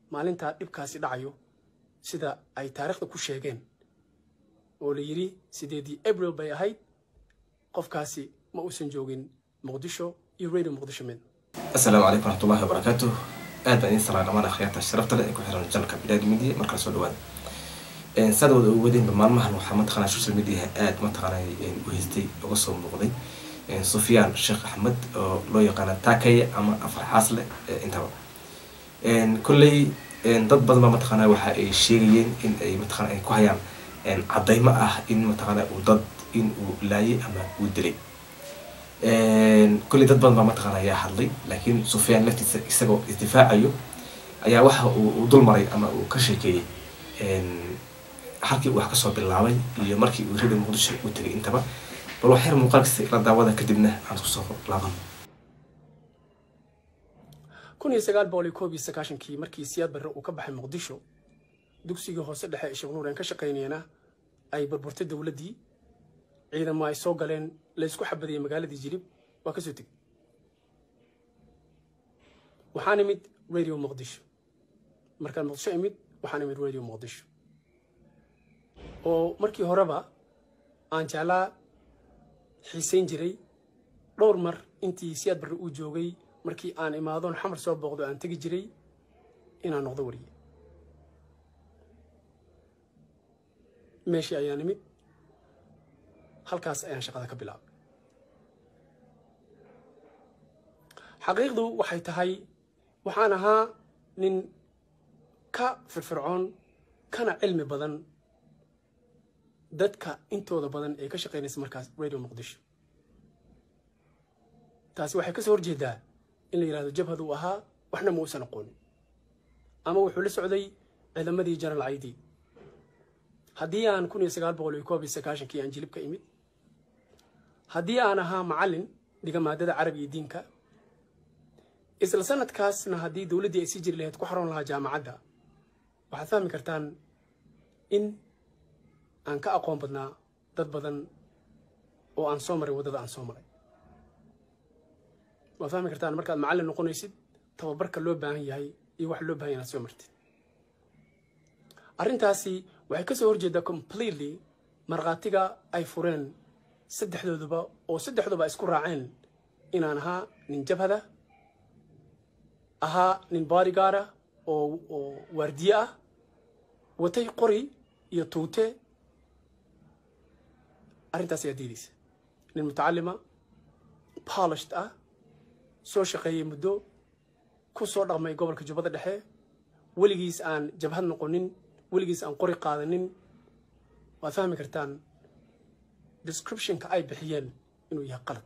maalintaa dhibkaasi dhacayo sida ay taariikhda ku sheegeen oo la yidhi sideedii abril bay ahayd qofkaasi ma uusan joogin muqdisho iyo radio muqdisho mid asalaamu calaykum waraxmatullahi wabarakaatu aad baan idin salaa dhamaan akhyaarta sharafta leh ee ku xiran janalka bilaad media markala soo dhawaada saad wada ugu wadeenba maalmahan waxaa mataqanaa social media aad mataqanaa u haystay uga soo muuqday sufyaan sheekh axmed oo loo yaqaana taakaya ama afar xaasle intaba kolley dad badan baa mataqanaa waxa ay sheegayeen in ay mataqana ay ku hayaan caddaymo ah in mataqana uu dad in uu laayay ama uu dilay kolley dad badan baa mataqana ayaa hadlay laakiin sufyaan laftiisa isagoo isdifaacayo ayaa waxa uu dul maray ama uu ka sheekeeyey halkii uu wax kasoo bilaabay iyo markii uu rida muqdisho u tegay intaba bal wax yar muuqaalkiisa la daawada kadibna aan isku soo laaban kun iyo sagaal boqol iyo koob iyo sagaashankii markii siyaad barre uu ka baxay muqdisho dugsigii hoose dhexe ee sheekh nuur aan ka shaqaynayna ay burburtay dowladdii ciidamo ay soo galeen laysku xabadayay magaaladii jilib waa ka soo tegey waxaan imid radio muqdisho markaan muqdisho imid waxaan imid radio muqdisho oo markii horeba aan jeclaa xiisayn jiray dhowr mar intii siyaad barre uu joogay markii aan imaadoon xamar soo booqdo aan tegi jiray inaan noqdo wariye meeshii ayaan imid halkaas ayaan shaqada ka bilaabay xaqiiqdu waxay tahay waxaan ahaa nin ka firfircoon kana cilmi badan dadka intooda badan ee ka shaqaynaysa markaas radio muqdisho taasi waxay ka soo horjeedaa in la yidhahdo jabhad uu ahaa waxna ma uusan aqoonin ama wuxuu la socday ciidamadii general caydi haddii aan kun iyo sagaal boqol iyo koob iyo sagaashankii aan jilib ka imid haddii aan ahaa macallin dhiga maadada carabi iyo diinka isla sanadkaasna haddii dowladdii ay sii jiri lahayd ku xaroon lahaa jaamacadda waxaad fahmi kartaan in aan ka aqoon badnaa dad badan oo aan soo maray waddada aan soo maray waad fahmi kartaan markaad macallin noqonaysid tababarka loo baahan yahay iyo wax loo bahan yahay inaad soo martid arrintaasi waxay ka soo horjeedaa completely markhaatiga ay fureen saddexdooduba oo saddexduba isku raaceen inaan ahaa nin jabhada ahaa nin bodygaarda oo oo waardiye ah watay qori iyo tuute arrintaas ayaa diidaysa nin mutacalima polished ah soo shaqeeyey muddo ku soo dhaqmay gobolka jubbada dhexe weligiis aan jabhad noqonin weligiis aan qori qaadanin waad fahmi kartaan descriptionka ay bixiyeen inuu yahay qalad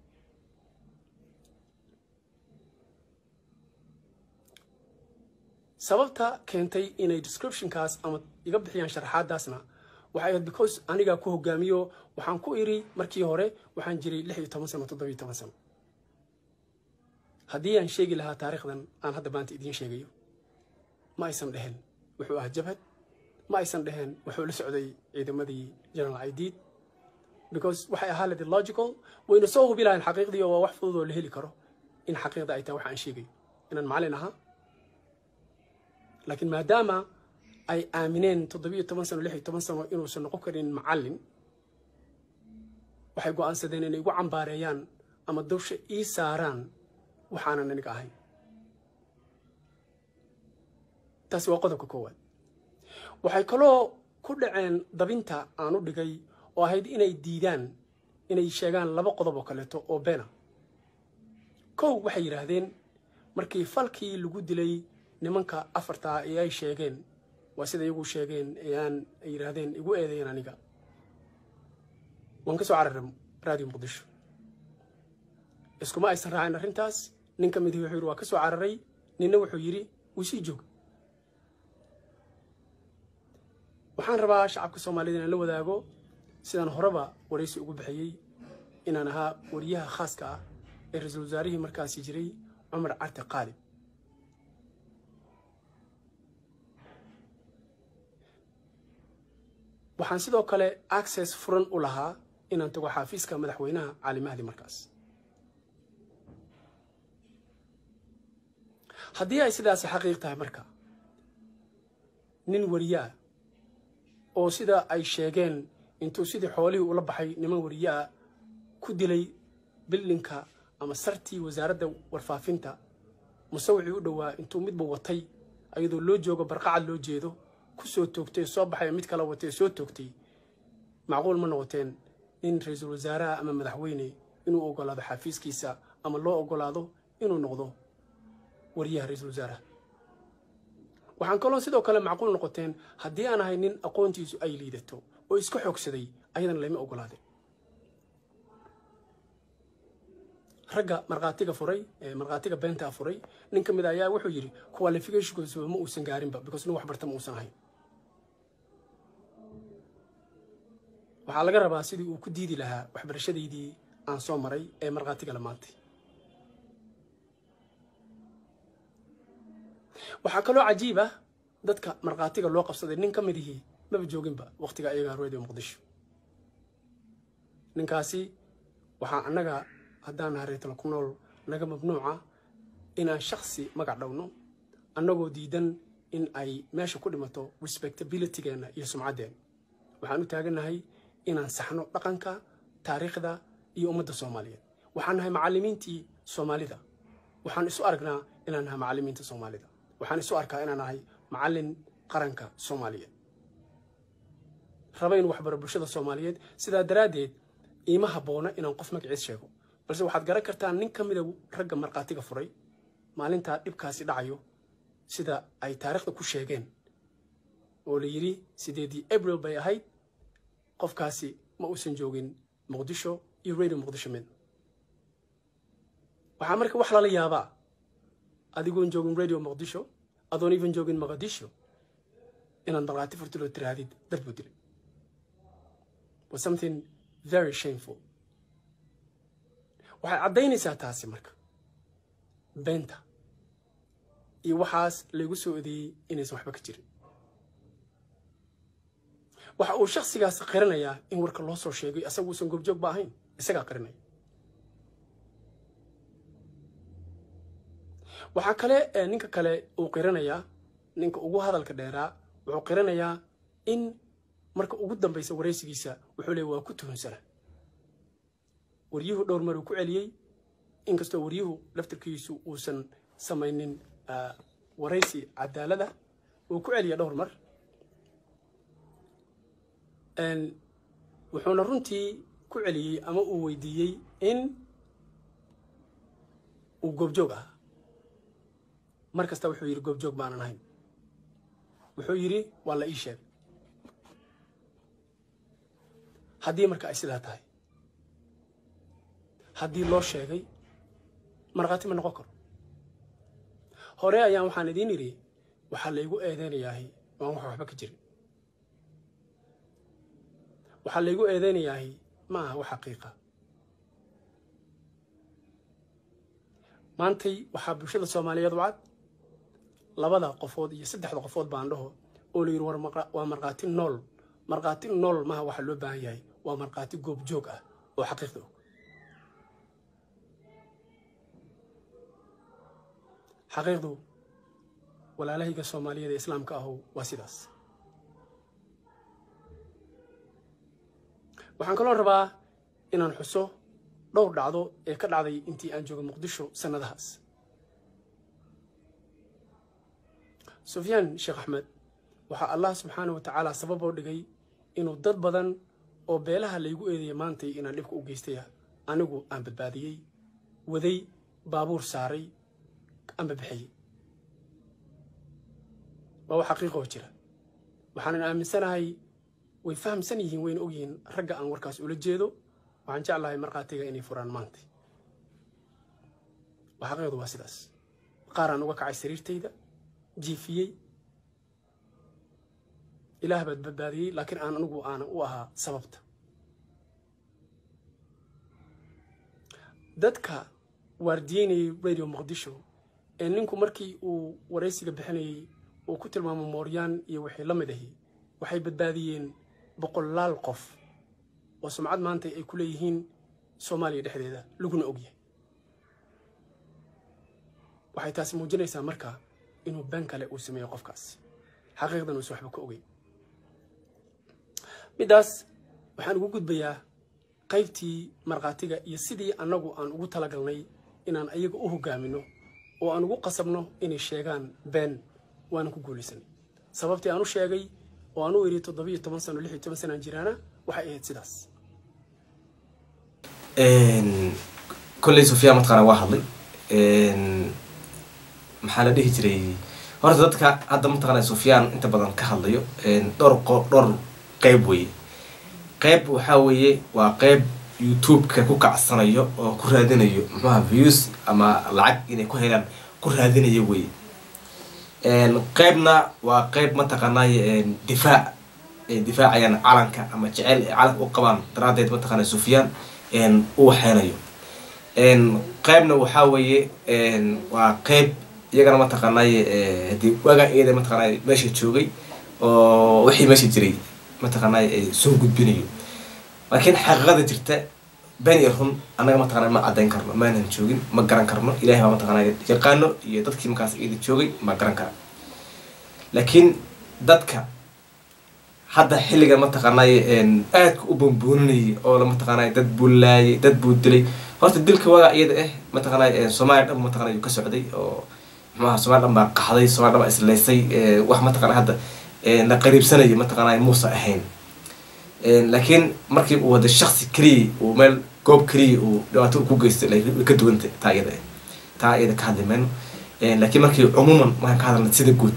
sababta keentay inay descriptionkaas ama iga bixiyaan sharaxaadaasna waxay ahayd because anigaa ku hogaamiyo waxaan ku iri markii hore waxaan jiray lix iyo toban sano toddoba iyo toban sano haddii aan sheegi lahaa taariikhdan aan hadda maanta idiin sheegayo ma aysan dheheen wuxuu ahaa jabhad ma aysan dheheen wuxuu la socday ciidamadii general idiid because waxay ahaa ledi logical wayna soo hubi lahayn xaqiiqdii oo waa wax fudud oo la heli karo in xaqiiqda ay tahay waxa aan sheegayo inaan macallin ahaa laakiin maadaama ay aamineen toddobiyo toban sano lix iyo toban sano inuusan noqon karin macallin waxay go'aansadeen inay igu cambaareeyaan ama dawsha ii saaraan waxaanan aniga ahayn taasi waa qodobka koowaad waxay kaloo ku dhaceen dabinta aan u dhigay oo ahayd inay diidaan inay sheegaan laba qodob oo kaleeto oo beena kow waxay yidhaahdeen markii falkii lagu dilay nimanka afartaa ee ay sheegeen waa sida iyagu sheegeen ee aan ay yidhaahdeen igu eedeeyeen aniga waan ka soo cararay radio muqdisho iskuma aysan raacin arrintaas nin ka midii wuxuu yidhi waa ka soo cararay ninna wuxuu yidhi wuu sii jooga waxaan rabaa shacabka soomaaliyed inaan la wadaago sidaan horeba waraysi ugu bixiyey inaan ahaa wariyaha khaaska ah ee ra-iisul wasaarihii markaasi jiray cumar carte qaalib waxaan sidoo kale access furan u lahaa inaan tago xaafiiska madaxweynaha cali mahdi markaas haddii ay sidaasi xaqiiq tahay marka nin wariyaa oo sida ay sheegeen intuu sidii xoolihii ula baxay niman wariyaa ku dilay bildinka ama sartii wasaaradda warfaafinta musawicii u dhowaa intuu midba watay ayadoo loo joogo barqacad loo jeedo ku soo toogtay soo baxay mid kala watay soo toogtay macquul ma noqoteen nin ra-iisul wasaaraha ama madaxweyne inuu ogolaado xafiiskiisa ama loo ogolaado inuu noqdo wariyaha ra-iisul wasaaraha waxaan kaloo sidoo kale macquul noqoteen haddii aan ahay nin aqoontiisu ay liidato oo iska xoogsaday ayadana lama ogolaadeen ragga markhaatiga furay markhaatiga beentaa furay nin ka mid a ayaa wuxuu yidhi qualificationkiisuba ma uusan gaarinba because nin wax barta ma uusan ahayn waxaa laga rabaa sidii uu ku diidi lahaa waxbarashadaydii aan soo maray ee markhaatiga lamaantay waxaa kaloo cajiib ah dadka markhaatiga loo qabsaday nin ka midihii maba jooginba waqtiga ayagaa radio muqdisho ninkaasi waxaa annaga haddaan nahay reetala ku nool naga mamnuuca inaan shaksi magac dhowno annagoo diidan in ay meesha ku dhimato respectabilitygeenna iyo sumcaddeenna waxaan u taagannahay inaan saxno dhaqanka taariikhda iyo ummadda soomaaliyeed waxaan nahay macallimiintii soomaalida waxaan isu aragnaa inaan nahay macallimiinta soomaalida waxaan isu arkaa inaan nahay macallin qaranka soomaaliyeed raba in waxbaro bulshada soomaaliyeed sidaa daraaddeed iima habboona inaan qof magaciis sheego balse waxaad garan kartaa nin ka mida ragga markhaatiga furay maalintaa dhibkaasi dhacayo sida ay taariikhda ku sheegeen oo la yidhi sideedii abril bay ahayd qofkaasi ma uusan joogin muqdisho iyo radio muqdisho mid waxaa marka wax lala yaabaa adigoon joogin radio muqdisho adoon even joogin muqdisho inaad markhaati furtiloo tirahdid dad buu dilay was something very shameful waxay caddaynaysaa taasi marka beenta iyo waxaas laygu soo odeeyey inaysan waxba ka jirin waxa uu shaksigaas qiranayaa in warka loo soo sheegay asagu uusan goobjoog ba ahayn isagaa qiranaya waxaa kale ninka kale uu qiranayaa ninka ugu hadalka dheeraa wuxuu qiranayaa in marka ugu dambaysa waraysigiisa wuxuu leey waa ku tuhunsana waryuhu dhowr mar uu ku celiyey inkastoo waryuhu laftirkiisu uusan samaynin waraysi cadaalada uu ku celiya dhowr mar wuxuuna runtii ku celiyey ama uu weydiiyey in uu goobjoog ahaa mar kasta wuxuu yidhi goobjoog baanan ahayn wuxuu yidhi waa la ii sheegay haddii marka ay sidaa tahay haddii loo sheegay markhaati ma noqon karo hore ayaan waxaan idiin idhi waxaa laygu eedeynayaahi waan wax waxba ka jirin waxaa laygu eedeynayaahi ma aha wax xaqiiqa maantay waxaa bulshada soomaaliyeed u cad labada qofood iyo saddexda qofood baan dhaho oo la yidhi war waa markhaati nool markhaati nool maha waxaa loo baahan yahay waa markhaati goobjoog ah oo xaqiiqda og xaqiiqdu walaalahayga soomaaliyeed ee islaamka ahu waa sidaas waxaan kaloo rabaa inaan xuso dhowr dhacdo ee ka dhacday intii aan jooga muqdisho sannadahaas sufyaan sheekh axmed waxaa allah subxaana wa tacaala sabab oo dhigay inuu dad badan oo beelaha laygu eedeeyay maantay inaan dhibka u geystaya anigu aan badbaadiyey waday baabuur saaray amba bixiyey waa wax xaqiiqoo jira waxaanan aaminsanahay way fahamsan yihiin wayna ogyihiin ragga aan warkaas ula jeedo waxaan jeclahay markhaatiga inay furaan maanta waa xaqiiqdu waa sidaas qaaraan uga kacay sariirtayda jiifiyey ilaah baad badbaadiyey laakiin aan anigu aanan u ahaa sababta dadka waardiyeynayay radio muqdisho ee ninku markii uu waraysiga bixinayey uu ku tilmaamo mooryaan iyo wixii la mid ahi waxay badbaadiyeen boqolaal qof oo sumcad maanta ay ku leeyihiin soomaaliya dhexdeeda laguna ogyahay waxay taasi muujinaysaa marka inuu been kale uu sameeyo qofkaasi xaqiiqdan uusan waxba ka ogey middaas waxaan ugu gudbayaa qaybtii markhaatiga iyo sidii annagu aan ugu talagalnay inaan ayaga u hogaamino oo aan ugu qasabno inay sheegaan been waanan ku guulaysanay sababtii aan u sheegay oo aan u idhi toddobiyo toban sano lix iyo toban sanaan jiraana waxay ahayd sidaas kolley sufyaan mataqaana waa hadlay maxaa la dhihi jiray horta dadka hadda mataqaana sufyaan inta badan ka hadlayo dhowr qo dhowr qeyb weye qeyb waxaa weeye waa qeyb youtube-ka ku kacsanayo oo ku raadinayo muxuaha views ama lacag inay ku helaan ku raadinayo weye qeybna waa qeyb mataqaanay difaac ay difaacayaan calanka ama jeceyl ay calanka u qabaan daraaddeed mataqaana sufyaan u waxeynayo qeybna waxaa weeye waa qeyb iyagana mataqaanay hadii waagaan iyada mataqaanay meesha joogay oo wixii meesha jiray mataqaanay soo gudbinayo laakiin xaqiiqada jirta been iyo run annaga mataqana ma caddayn karno maanan joogin ma garan karno ilahay baa mataqana yaqaano iyo dadkii markaas iyada joogay ma garan kara laakiin dadka hadda xilliga mataqaanay aadka u bambuuninayay oo la mataqaanay dad buu laayay dad buu dilay horta dilka waagaa iyada ah mataqaanay soomaaliya dhan mataqana yuu ka socday oo muxuaha somalia dhan baa qaxday somalia dhan baa islaysay wax mataqana hadda la qariibsanaya mataqaanay muusa ahayn laakiin markii uu wada shaksi keliya uu meel goob keliya uu dhibaato ku geystay way ka duwanta taa iyada taa iyada ka hadli mayno laakiin markii cumuuman markaan ka hadalna sida guud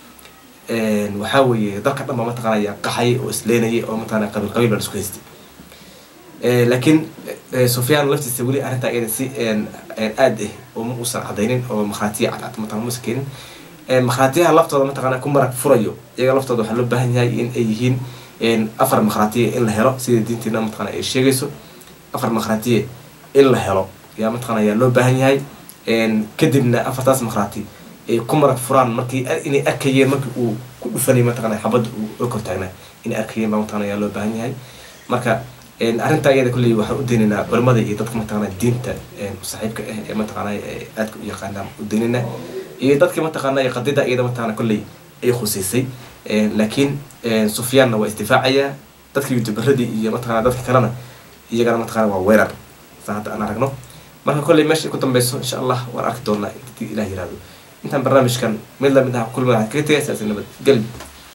waxaa weeye dalka dhan baa mataqaanaya qaxay oo isleenayay oo mataqana qabiil qabiil baa isku haystay laakiin sufyaan laftiisa weli arrintaa iyada si aad ah oo ma uusan cadaynin oo markhaatiya cadcad mataqana muusan keenin markhaatiyaha laftooda mataqana ku marag furayo iyaga laftooda waxaa loo baahan yahay in ay yihiin afar markhaatiya in la helo sida diinteena mataqana ay sheegayso afar markhaatiya in la helo yaa mataqana ayaa loo baahan yahay kadibna afartaas markhaati ay ku marag furaan markii inay arkayeen markii uu ku dhufanay mataqana xabadda uu la kortaagnaa inay arkayeen baa mataqana ayaa loo baahan yahay marka arrintaa iyada kulley waxaan u daynaynaa culimada iyo dadka mataqana diinta saaxiibka ah ee mataqana aadka u yaqaanaan u daynaynaa iyo dadka mataqana qadida iyada mataqana kolley ay khuseysay laakiin sufyaanna waa isdifaacayaa dadka youtuberadii iyo mataqana dadka kalena iyagana mataqana waa weerar saa hadda aan aragno marka kolley meesha ku dambeyso insha allah waan arki doonaa intii ilah yirahdo intaan barnaamijkan mid lamid ah kulmada kaga tegay sidaas nabad gelbi